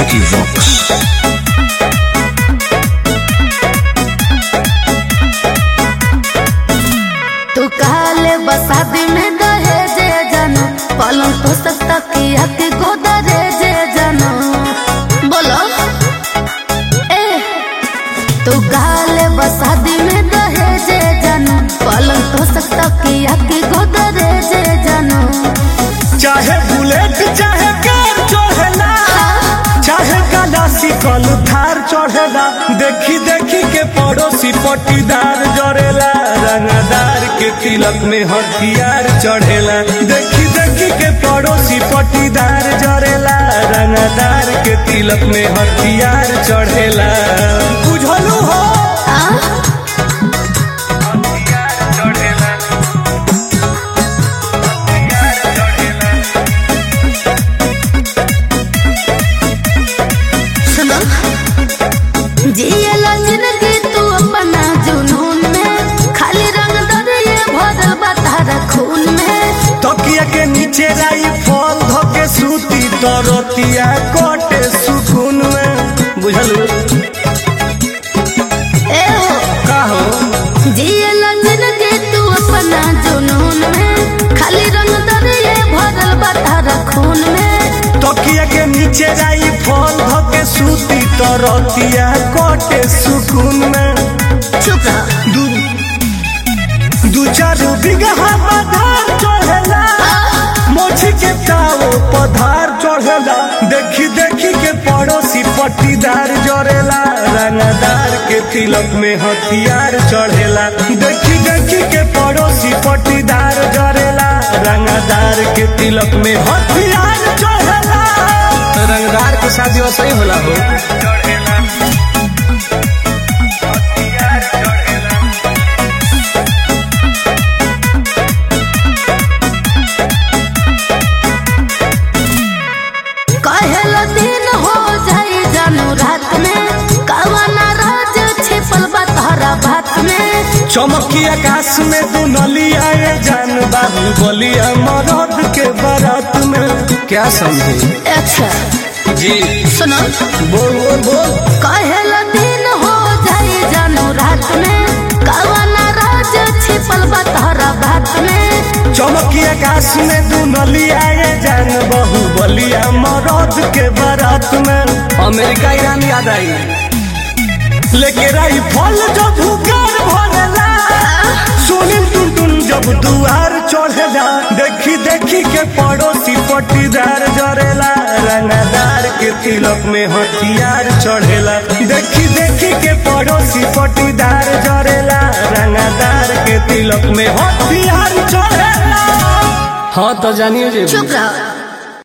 Vicky Vox. तू काले बसादी में दहेजे जानो पलंग तो सस्ता किया के गोदरे जे जानो बोलो ए तू काले बसादी में दहेजे जानो पलंग तो सस्ता किया के गोदरे जे जानो चाहे बुलेट चाहे कार चढ़ेला चाहे गलासी कल थार चढ़ेला देखी देखी के पड़ोसी पटीदार जड़ेला रंगदार के तिलक में हथियार चढ़ेला देखी देखी के पड़ोसी पटीदार जड़ेला रंगदार के तिलक में हथियार चढ़ेला बुझलू हो आ हथियार चढ़ेला हथियार चढ़ेला सुनो जियला जिंदगी तू अपना जुनून में खाली रंग दरिए भरल बा तारा खून में तकिया के नीचे राई फल धके सूती तरतिया कटे सुकून में बुझलू ए हो का हो जियला जिंदगी तू अपना जुनून में खाली रंग दरिए भरल बा तारा खून में तकिया के नीचे राई फल धके सूती तरतिया कटे सुकून में चुप रह दू दू चार बिगहा पधार चढ़ेला मोची के ताओ पधार चढ़ेला देखी देखी के पड़ोसी पट्टीदार जड़ेला रंगदार के तिलक में हथियार चढ़ेला देखी देखी के पड़ोसी पट्टीदार जड़ेला रंगदार के तिलक में हथियार चढ़ेला रंगदार के शादी वैसे ही होला हो चढ़ेला हथियार चढ़ेला कहेला दिन हो जाई जानू रात में कवना राज छिपल बा तारा भात में चमकी आकाश में तू नली आए जान बाबू बोलिया मरद के बारात में क्या समझे अच्छा जी सुनो बोल बोल बोल कहेला दिन हो जाई जानू रात में कवना राज छिपल बा तारा भात में चमकी आकाश में तू नली आए जान बहु बोलिया मरद के बारात में अमेरिका ईरान याद आई लेके राई फल जब भूकार भरेला सुनील टुन टुन जब दुआर चढ़ेला देखी देखी के पड़ोसी पटीदार जरेला रंगदार के तिलक में हथियार चढ़ेला देखी देखी के पड़ोसी पटीदार जरेला रंगदार के तिलक में हथियार चढ़ेला हाँ तो जानिए जे चुप रहो